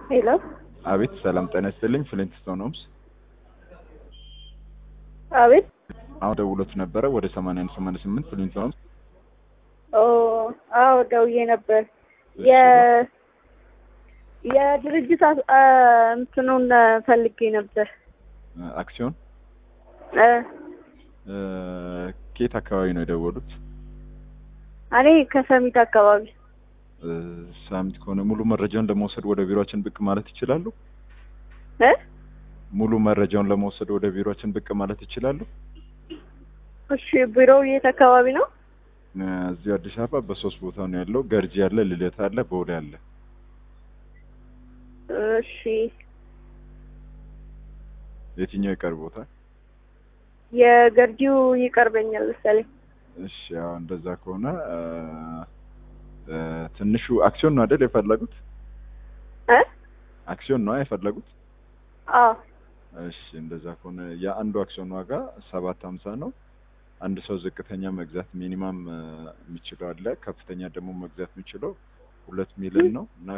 ሄሎ አቤት ሰላም ጤና ይስጥልኝ። ፍሊንት ስቶን ሆምስ አቤት አሁን ደውሎት ነበረ ወደ ሰማንያ አንድ ሰማንያ ስምንት ፍሊንት ስቶን ሆምስ ኦ አዎ ደውዬ ነበር የ የድርጅት አስ- አ እንትኑን ፈልጌ ነበር አክሲዮን እ እ፣ ከየት አካባቢ ነው የደወሉት? እኔ ከሰሚት አካባቢ እ፣ ሳሚት ከሆነ ሙሉ መረጃውን ለመውሰድ ወደ ቢሮችን ብቅ ማለት ይችላሉ? እ ሙሉ መረጃውን ለመውሰድ ወደ ቢሮችን ብቅ ማለት ይችላሉ? እሺ ቢሮው የት አካባቢ ነው እ፣ እዚሁ አዲስ አበባ በሶስት ቦታ ነው ያለው። ገርጂ አለ፣ ልደታ አለ፣ ቦሌ አለ። እሺ የትኛው ይቀርቦታል? የገርጂው ይቀርበኛል መሰለኝ እሺ ያው እንደዛ ከሆነ እ፣ እ፣ ትንሹ አክሲዮን ነው አይደል የፈለጉት? እ አክሲዮን ነው የፈለጉት? አዎ እሺ እንደዛ ከሆነ የአንዱ አክሲዮን ዋጋ ሰባት ሀምሳ ነው። አንድ ሰው ዝቅተኛ መግዛት ሚኒማም እ፣ የሚችለው አለ ከፍተኛ ደግሞ መግዛት የሚችለው ሁለት ሚሊዮን ነው እና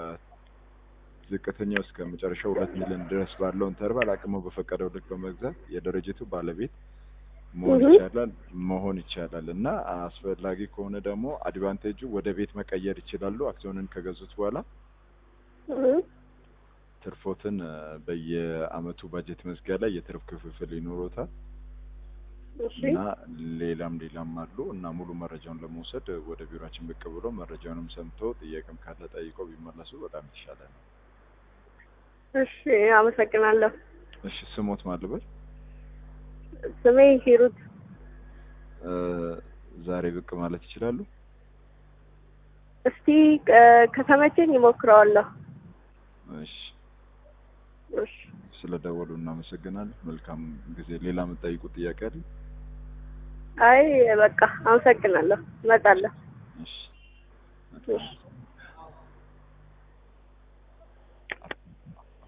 ከዝቅተኛው እስከ መጨረሻው ሁለት ሚሊዮን ድረስ ባለው ኢንተርቫል አቅሙ በፈቀደው ልክ በመግዛት የድርጅቱ ባለቤት መሆን እህ። ይቻላል መሆን ይቻላል እና አስፈላጊ ከሆነ ደግሞ አድቫንቴጁ ወደ ቤት መቀየር ይችላሉ። አክሲዮንን ከገዙት በኋላ እ ትርፎትን እ፣ በየአመቱ ባጀት መዝጊያ ላይ የትርፍ ክፍፍል ይኖሮታል እሺ እና ሌላም ሌላም አሉ እና ሙሉ መረጃውን ለመውሰድ ወደ ቢሮችን ብቅ ብሎ መረጃውንም ሰምቶ ጥያቄም ካለ ጠይቀው ቢመለሱ በጣም የተሻለ ነው። እሺ አመሰግናለሁ እሺ ስሞት ማልበል ስሜ ሂሩት እ፣ ዛሬ ብቅ ማለት ይችላሉ? እስቲ እ፣ ከተመቸኝ ይሞክረዋለሁ እሺ እሺ ስለደወሉ እናመሰግናለን። መልካም ጊዜ። ሌላ የምጠይቁት ጥያቄ አለ? አይ በቃ አመሰግናለሁ እመጣለሁ እሺ እሺ